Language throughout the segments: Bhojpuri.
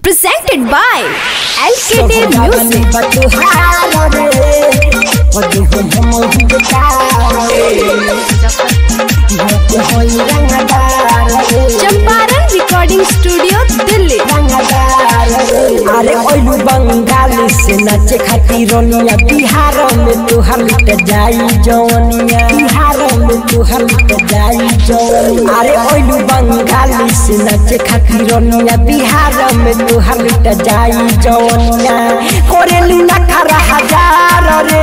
presented by LKD Music. Champaran recording studio Delhi अरे ओलू बंगाल से नाचे खातिर रोनिया बिहार में तुहर लुट जाई जवनिया बिहार में तुहर लुट जाई जवनिया अरे ओलू बंगाल से नाचे खातिर रोनिया बिहार में तुहर लुट जाई जवनिया कोरेली ना खरा हजार रे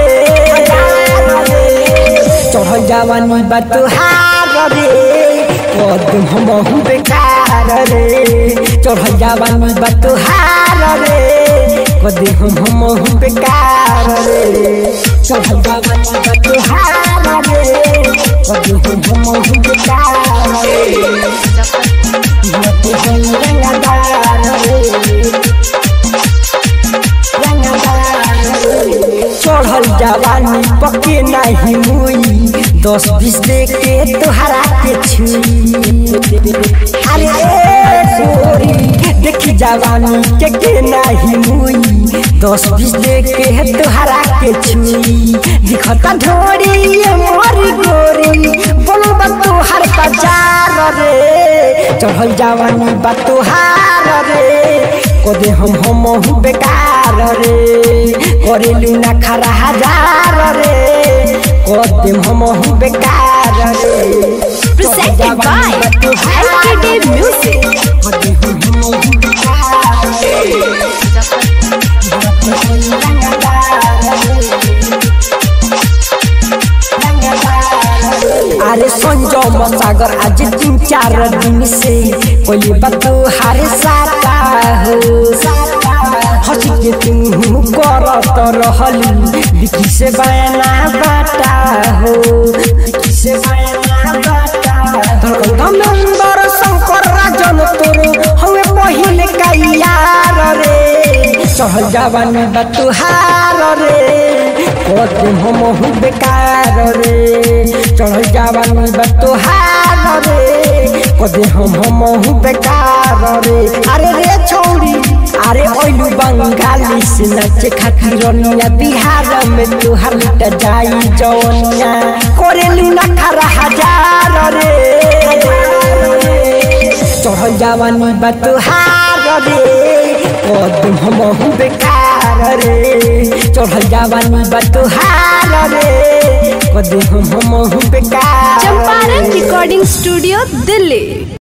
चढ़ जवानी बा तुहार रे कदम हम बेकार रे चढ़ जवानी बा तुहार रे कदम हम बेकार रे चढ़ जवानी बा तुहार रे कदम हम बेकार रे मत होई रंगदार रे चढ़ल जवानी पके नहीं मुई दस बीस दे के तोहरा के छुई अरे ए गोरी देखी जवानी के के नहीं मुई दस बीस दे के तोहरा के छुई दिखता ढोरी ये मोरी गोरी बोलो बा तोहर बाजार रे चढ़ल जवानी बा तोहार रे कदे हम हम हूँ बेकार रे करेलू ना खरा हजार रे कदे हम हूँ बेकार रे Presented by LKD Music. कदे हम हम हूँ बेकार रे अरे संजो मसागर आज तीन चार दिन से कोई बात हारे साता हो हंसी के तुम करत रहली बिकी से बयाना बाटा हो बिकी से बयाना बाटा धड़कन धमेंद्र शंकर राजन तोर हमें पहिले का यार रे चढ़ल जवानी बा तुहार रे कदम हम हूँ बेकार रे चढ़ल जवानी बा तुहार रे कदे हम हम हूँ बेकार रे अरे रे छौरी अरे ओलू बंगाली से नाचे खातिर रोनिया बिहार में तुहार लुट जाई जवनिया करेलू ना खरा हजार रे चढ़ल जवानी बा तुहार रे कदम हम हूँ बेकार रे चढ़ल जवानी बा तुहार रे कदम हम हम हूँ बेकार चंपारण रिकॉर्डिंग स्टूडियो दिल्ली